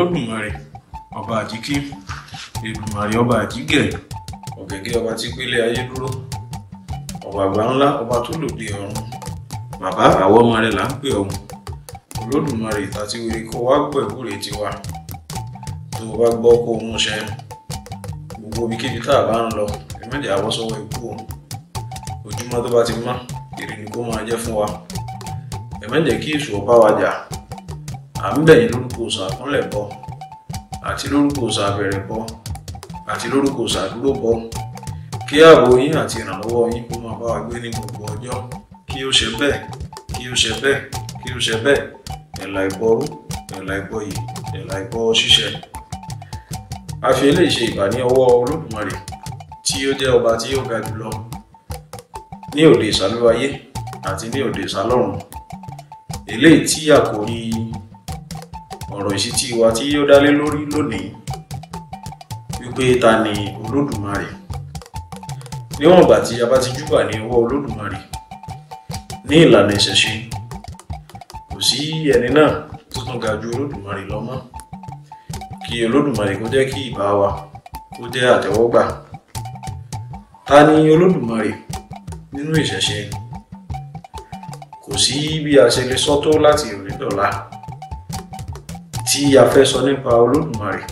olódùmarè ọba àjíkí èdùmarè ọba àjígẹ̀ ọ̀gẹ̀gẹ̀ ọba tí gbélé ayé dúró ọba àgbà ńlá ọba tó lòdì ọ̀run bàbá àwọn ọmọ rẹ̀ là ń pè ọ̀hún olódùmarè ìtàtí wèrè kó wá gbẹ̀wúrè tiwa tó o bá gbọ́ kó o múṣẹ gbogbo ibikíbi tá a bá ń lọ ìmọ̀jẹ̀ àwọ̀ sọ́wọ́ ikú o ojúmọ́ tó bá ti mọ́ èrè ni kó máa jẹ́ fún wa ẹ̀mẹ́jẹ̀ kí èṣù ọba wa jà à ń bẹ̀yìn lórúkọ òsà àkúnlẹ̀ bọ àti lórúkọ òsà àbẹ̀rẹ̀ bọ àti lórúkọ òsà àdúró bọ kí ààbò yín àti ìrànlọ́wọ́ yín kó máa bá wa gbé ní gbogbo ọjọ́ kí ó ṣe bẹ́ẹ̀ kí ó ṣe bẹ́ẹ̀ kí ó ṣe bẹ́ẹ̀ ẹ̀là ìbọrú ẹ̀là ìbọyì ẹ̀là ìbọ ṣíṣẹ. a fi eléyìí ṣe ìbà ní ọwọ́ olódùmarè tí ó jẹ́ ọba tí ó ga jùlọ ní òde ìsàlúwayé àti ní òde ìsàlọ́run eléyìí tí àkòrí ọ̀rọ̀ ìṣítí wa tí ó dálé lórí lónìí wípé ta ni olódùmarè níwọ̀n ìgbà tí a bá ti júbà ní ọwọ́ olódùmarè ní ìlànà ìṣẹ̀ṣe kò sí ẹni náà tó tún ga ju olódùmarè lọ mọ́ kí olódùmarè kó jẹ́ kí ìbá wa kó jẹ́ àtẹ́wọ́gbà ta ni olódùmarè nínú ìṣẹ̀ṣe kò sí bí a ṣe lè sọ tó láti òní dọ̀la tí a fẹ́ sọ nípa olódùmarè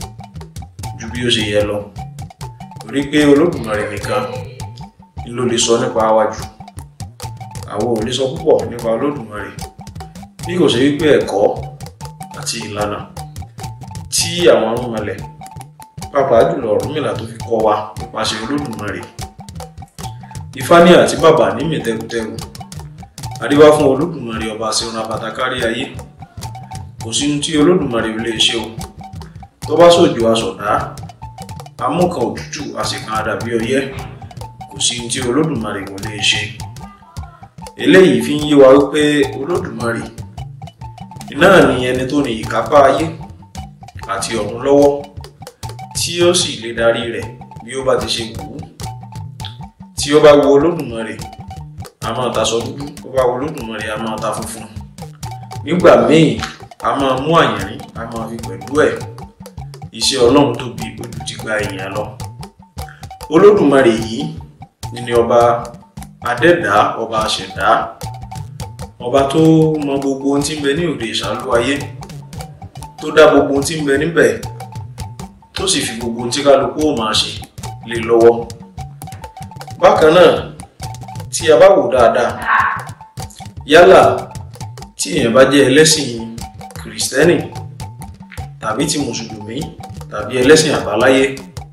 ju bí ó ṣe yẹ lọ torí pé olódùmarè nìkan ni ló lè sọ nípa wa jù àwọn ò lè sọ púpọ̀ nípa olódùmarè bí kò ṣe wípé ẹ̀kọ́ àti ìlànà tí àwọn arúnmalẹ̀ pàápàá jùlọ Ọ̀rúnmìlà tó fi kọ́ wa nípasẹ̀ olódùmarè Ifá ní àti bàbá ní mìtẹ́kùtẹ́kù àríwá fún olódùmarè ọba ṣeun abata kárí ayé kò sí ohun tí olódùmarè ò lè ṣe o tó bá sòjò aṣọ̀dá amúkan òtútù àsìkan àdàbí ọyẹ́ kò sí ohun tí olódùmarè kò lè ṣe eléyìí fi ń yé wa wípé olódùmarè náà ni ẹni tó ní ìkápá ayé àti ọ̀run lọ́wọ́ tí ó sì lè darí rẹ̀ bí ó bá ti ṣe wù ú tí ó bá wo olódùmarè a máa taṣọ dúdú ó bá wo olódùmarè a máa ta funfun nígbà míì a máa mú àyìnrín a máa fi pẹ̀lú ẹ̀ iṣẹ́ ọlọ́run tóbi ojú ti gba èèyàn lọ olódùmarè yìí ni ọba adẹ́dá ọba àṣẹ̀dá ọba tó mọ gbogbo ohun tí ń bẹ ní òde ìṣàlú ayé tó dá gbogbo ohun tí ń bẹ níbẹ̀ tó sì fi gbogbo ohun tí kálukú ó máa ṣe lé lọ́wọ́ bákan náà tí a bá wò dáadáa yálà tí èèyàn bá jẹ́ ẹlẹ́sìn kìrìsìtẹ́nì tàbí ti mùsùlùmí tàbí ẹlẹ́sìn àbáláyé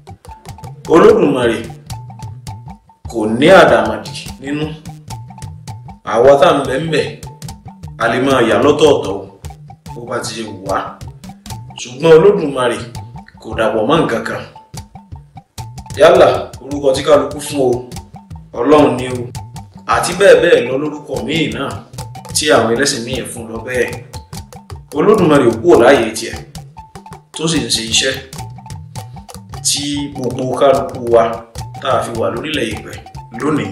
olódùmarè kò ní àdàmàdì nínú àwa tá ń bẹ ń bẹ a lè máa yà lọ́tọ̀ọ̀tọ̀ bó bá ti ṣe wù wá ṣùgbọ́n olódùmarè kò dàpọ̀ mọ́ nǹkan kan yálà orúkọ tí kálukú fún o ọlọ́run ni o àti bẹ́ẹ̀ bẹ́ẹ̀ lọ lórúkọ míì náà tí àwọn ẹlẹ́sìn míì fún lọ bẹ́ẹ̀ olódùmarè ò kúrò láàyè tiẹ̀ tó sì ń ṣe iṣẹ́ tí gbogbo kálukú wa tá a fi wà lórílẹ̀ ìpẹ́ lónìí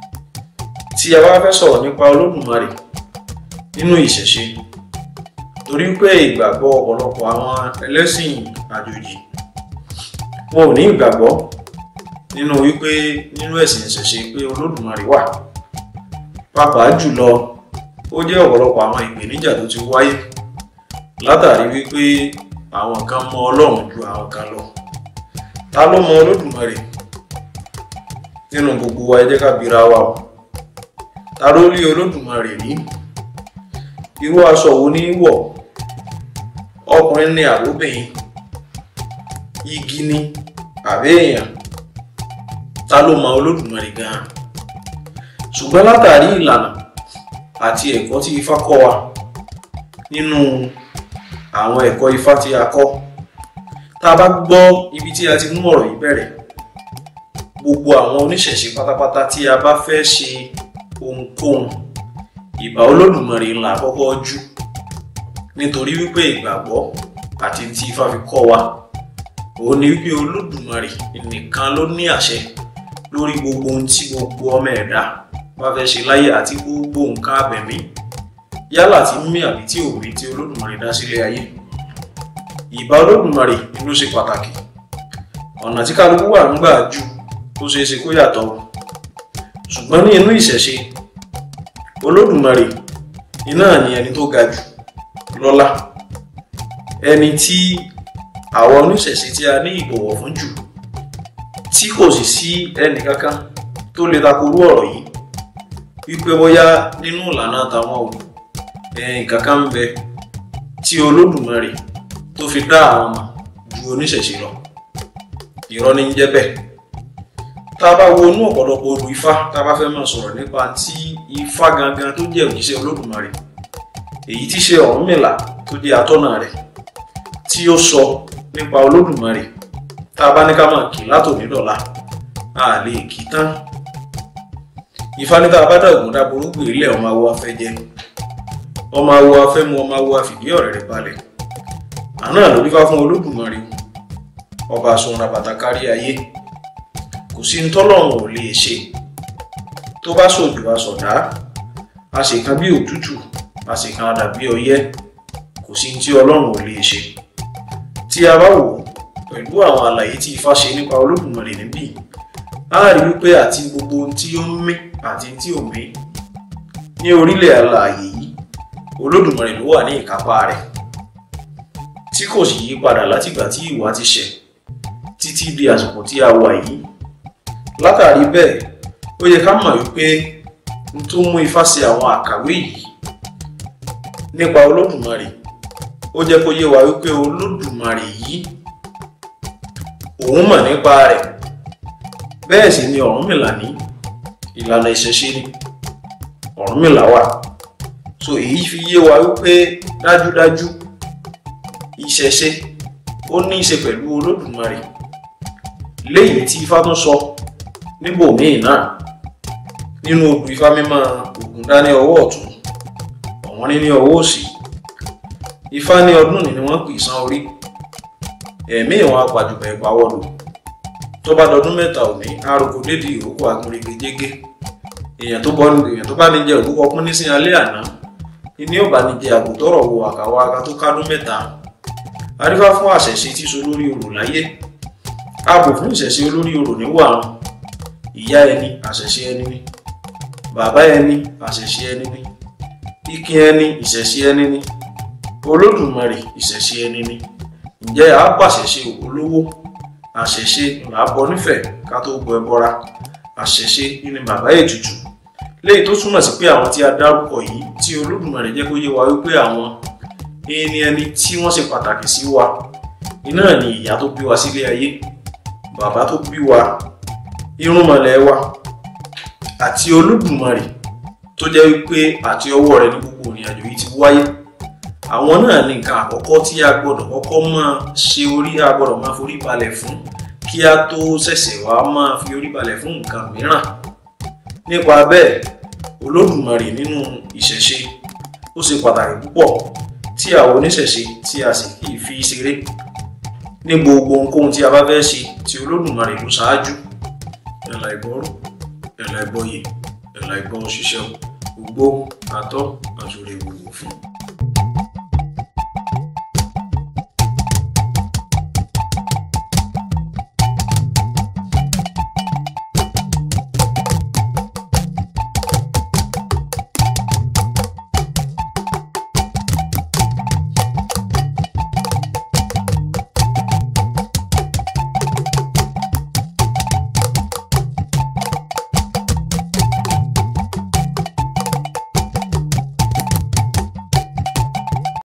tí a bá fẹ́ sọ̀rọ̀ nípa olódùmarè nínú ìṣẹ̀ṣe torí pé ìgbàgbọ́ ọ̀pọ̀lọpọ̀ àwọn ẹlẹ́sìn àjòjì wọn ò ní ìgbàgbọ́ nínú wípé nínú ẹ̀sìn ìṣẹ̀ṣe pé olódùmarè wà pàápàá jùlọ ó jẹ́ ọ̀pọ̀lọpọ̀ àwọn ìpèníjà tó ti wáyé látàrí wípé àwọn kan mọ ọlọ́run ju àwọn kan lọ ta ló mọ olódùmarè nínú gbogbo wa ẹ jẹ́ ká bira wa o ta ló rí olódùmarè rí irú aṣọ wo ní wọ̀ ọkùnrin ní àbóbìnrin igi ni àbí èèyàn ta ló mọ olódùmarè gan-an ṣùgbọ́n látàrí ìlànà àti ẹ̀kọ́ tí ifá kọ́ wa nínú àwọn ẹ̀kọ́ ifá tí a kọ́ tá a bá gbọ́ ibi tí a ti mú ọ̀rọ̀ yìí bẹ̀rẹ̀ gbogbo àwọn oníṣẹ̀ṣe pátápátá tí a bá fẹ́ ṣe ohunkóhun ìbà olódùmarè ńlá àkọ́kọ́ jú nítorí wípé ìgbàgbọ́ àti tí ifá fi kọ́ wa òun ni wípé olódùmarè nìkan ló ní àṣẹ lórí gbogbo ohun tí gbogbo ọmọ ẹ̀dá bá fẹ́ ṣe láyé àti gbogbo nǹkan abẹ̀mí yálà tí mí àbí tí ò mí tí olódùmarè dá sílé ayé ìbá olódùmarè ni ló ṣe pàtàkì ọ̀nà tí kálukú wà ń gbà jù ó ṣeé ṣe kó yàtọ̀ o ṣùgbọ́n ní inú ìṣẹ̀ṣe olódùmarè iná ni ẹni tó ga jù lọ́lá ẹni tí àwọn oníṣẹ̀ṣe tí a ní ìbọ̀wọ̀ fún jù tí kò sì sí ẹnì kankan tó lè takorú ọ̀rọ̀ yìí wípé bóyá nínú ìlànà tàwọn ò ẹ̀yìn kankan ń bẹ tí olódùmarè tó fi dá àwọn ọmọ ju oníṣẹ̀ṣe lọ irọ́ ní ń jẹ́ bẹ́ẹ̀ tá a bá wo inú ọ̀pọ̀lọpọ̀ odù ifá tá a bá fẹ́ máa sọ̀rọ̀ nípa tí ifá gangan tó jẹ́ òjíṣẹ́ olódùmarè èyí tí ṣe Ọ̀rúnmìlà tó jẹ́ atọ́nà rẹ̀ tí ó sọ nípa olódùmarè tá a bá ní ká máa kì látòní dọ̀la a lè kì í tán ifá ní tá a bá dàgbọ́n dáboró gbé ilé ọmọ awo afẹ́ jẹ ọmọ awo afẹ́ mu ọmọ awo afìdí ọ̀rẹ́ rẹ̀ balẹ̀ àná ló dífá fún olódùmarè ọba àsunra bàtà kárí ayé kò sí ní tọ́lọ́run ò lè ṣe tó bá sòjò àsọ̀dá a sì kan bí òtútù a sì kan dàbí ọyẹ́ kò sí ní tí ọlọ́run ò lè ṣe tí a bá wò ó pẹ̀lú àwọn àlàyé tí ifá ṣe nípa olódùmarè níbí a rí wípé àti gbogbo ohun tí ó ń mí àti tí ò mí ní orílẹ̀ alààyè yìí olódùmarè ló wà ní ìkápá rẹ̀ tí kò sì yí padà látìgbà tí ìwà ti ṣẹ̀ títí di àsìkò tí a wà yìí látàrí bẹ́ẹ̀ ó yẹ ká mọ̀ wípé n tó mú ifá ṣe àwọn àkàwé yìí nípa olódùmarè ó jẹ́ kó yé wa wípé olódùmarè yìí òun mọ̀ nípa rẹ̀ bẹ́ẹ̀ sì ni Ọ̀rúnmìlà ní ìlànà ìṣẹ̀ṣe ni Ọ̀rúnmìlà wà so èyí fi yé wa wípé dájúdájú ìṣẹ̀ṣe ó ní í ṣe pẹ̀lú olódùmarè léyìí tí ifá tún sọ níbòmíì náà nínú odù ifá mímọ́ Ògúndá ọwọ́ ọ̀tún ọ̀wọ́n ní ní ọwọ́ òsì ifá ní ọdún ní ni wọ́n pè sán orí ẹ̀mí ìwọ̀n apàjùbẹ̀ ìpawọ́lò tó bá dọdún mẹ́ta òní arúgbó dédé ìrókò agunrege jégé èèyàn tó bọ́ èèyàn tó bá ní jẹ òkú kọkún ní sí alẹ́ àná ní ó bá ní jẹ àgùntọ́rọ̀ wo àkàwọ́ aka tó kádún mẹ́ta arífá fún àṣẹṣe tí so lórí orò láyé ààbò fún ìṣẹ̀ṣe olórí orò níwọ̀ àwọn ìyá ẹni àṣẹṣe ẹni ní bàbá ẹni àṣẹṣe ẹni ní ikin ẹni ìṣẹ̀ṣe ẹni ní olódùmarè ìṣẹ̀ṣe ẹni ní ǹjẹ́ a pàṣẹṣe olówó àṣẹṣe là á bọ nífẹ̀ẹ́ ká tó bọ ẹbọra àṣẹṣe ní bàbá ètùtù léyìí tó túmọ̀ sí pé àwọn tí a dárúkọ yìí tí olódùmarè jẹ́ kó yé wa wípé àwọn ẹni ẹni tí wọ́n ṣe pàtàkì sí wa iná ni ìyá tó bí wa sílé ayé bàbá tó bí wa irúnmọlẹ̀ wa àti olódùmarè tó jẹ́ wípé àti ọwọ́ rẹ̀ ní gbogbo ìrìnàjò yìí ti wáyé àwọn náà ní nǹkan àkọ́kọ́ tí a gbọ́dọ̀ kọ́kọ́ máa ṣe orí a gbọ́dọ̀ máa forí balẹ̀ fún kí a tó ṣẹ̀ṣẹ̀ wá máa fi orí balẹ̀ fún nǹkan mìíràn nípa bẹ́ẹ̀ olódùmarè nínú ìṣẹ̀ṣe ó ṣe pàtàkì púpọ̀ tí àwọn oníṣẹ̀ṣe tí a sì kì í fi ṣeré ní gbogbo ohunkóhun tí a bá fẹ́ ṣe tí olódùmarè ló ṣáájú ẹ̀là ìbọrú ẹ̀là ìbọyè ẹ̀là ìbọn ṣiṣẹ́ gbogbo àtọ́ àtúrẹ̀ gbogbo fún un.